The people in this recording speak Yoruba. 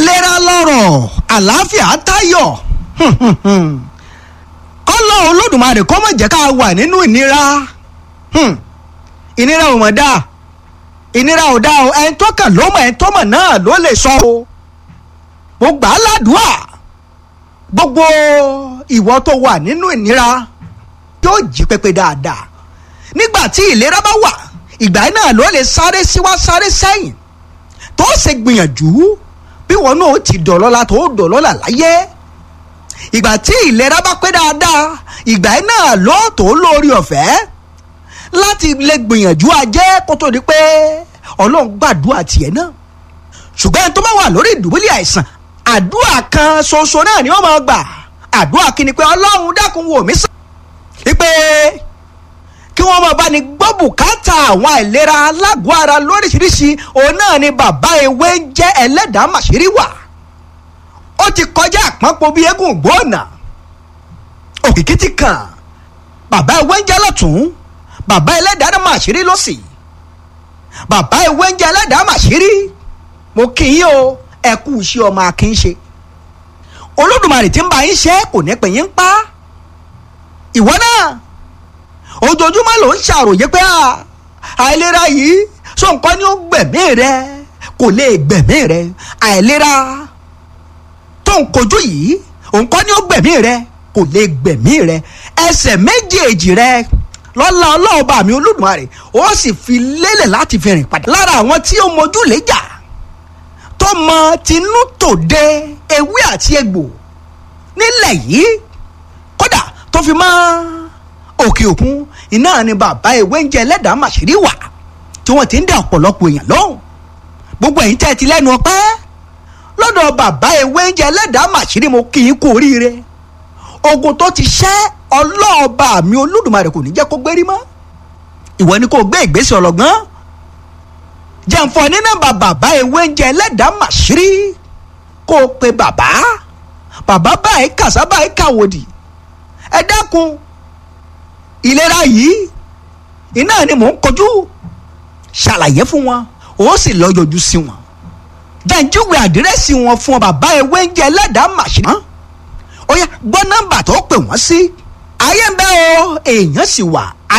ìlera lọ́rọ̀ àlàáfíà tayọ̀ kọ́lọ́ olódùmarè kó má jẹ́ ká wà nínú ìnira ìnira ò mọ̀ dáa ìnira ò dáa o ẹni tó kàn ló mọ̀ ẹni tó mọ̀ náà ló lè sọ o mo gbà á ládùúà gbogbo ìwọ tó wà nínú ìnira yóò jí pépé dáadáa nígbà tí ìlera bá wà ìgbà náà ló lè sáré síwá sáré sẹ́yìn tó ṣe gbìyànjú bí wọn náà ti dọ̀lọ́la tó dọ̀lọ́la láyé ìgbà tí ìlera bá pé dáadáa ìgbà náà ló tó lórí ọ̀fẹ́ láti lè gbìyànjú ajé kó tó di pé ọlọ́run gbàdúrà tiẹ̀ náà ṣùgbọ́n ẹni tó bá wà lórí ìdùbúlẹ̀ àìsàn àdúrà kan ṣoṣo náà ni wọ́n máa gbà àdúrà kí ni pé ọlọ́run dákun wò mí sàn wípé kí wọ́n máa bá ní gbọ́ bùkátà àwọn àìlera alágọ̀ ara lóríṣiríṣi òun náà ni bàbá ewé ń jẹ́ ẹlẹ́dàá màṣírí wà ó ti kọjá àpọ́npọ̀ bíi eégún gbóònà òkìkí ti kàn bàbá ewé ń jẹ́ lọ́tún bàbá ẹlẹ́dàá màṣírí lọ́sì bàbá ewé ń jẹ́ ẹlẹ́dàá màṣírí mo kì í o ẹ kú iṣẹ́ ọmọ akínṣe olódùmarè tí ń bá yín ṣe kò ní pè yín pa ìwọ náà ojoojúmọ́ ló ń ṣàròyé pé àìlera yìí sọ nǹkan ni ó gbẹ̀mí rẹ kò lè gbẹ̀mí rẹ àìlera tó ń kojú yìí nǹkan ni ó gbẹ̀mí rẹ kò lè gbẹ̀mí rẹ ẹsẹ̀ méjèèjì rẹ lọ́la ọlọ́ọ̀bà mi olódùmarè ó sì fi lélẹ̀ láti fi rìn padà lára àwọn tí ó mojú léjà tó mọ tinú tòde ewé àti egbò nílẹ̀ yìí kódà tó fi mọ́ òkè òkun iná ni bàbá ewé ń jẹ ẹlẹ́dàá màṣírí wà tí wọ́n ti ń dá ọ̀pọ̀lọpọ̀ èèyàn lóhùn gbogbo ẹ̀yin tẹ́ ẹ ti lẹ́nu ọpẹ́ lọ́dọ̀ bàbá ewé ń jẹ ẹlẹ́dàá màṣírí mo kì í kú oríire ogun tó ti ṣẹ́ ọlọ́ọ̀ba mi olódùmarè kò ní jẹ́ kó gbérí mọ́ ìwọ ni kò gbé ìgbésẹ̀ ọlọ́gbọ́n jẹ̀ǹfọ̀ ní nọ́mbà bàbá ewé ń jẹ ẹlẹ́dàá màṣírí kó o pe bàbá bàbá báyìí kàṣá báyìí kàwòdì ẹ dákun ìlera yìí iná ni mò ń kọjú ṣàlàyé fún wọn ó sì lọ yọjú sí wọn jẹ́njúwe àdírẹ́sì wọn fún ọ bàbá ewé ń jẹ ẹlẹ́dàá màṣírí ó yá gbọ́ nọ́mbà tó pè wọ́n sí ayé ń bẹ o èèyàn sì wà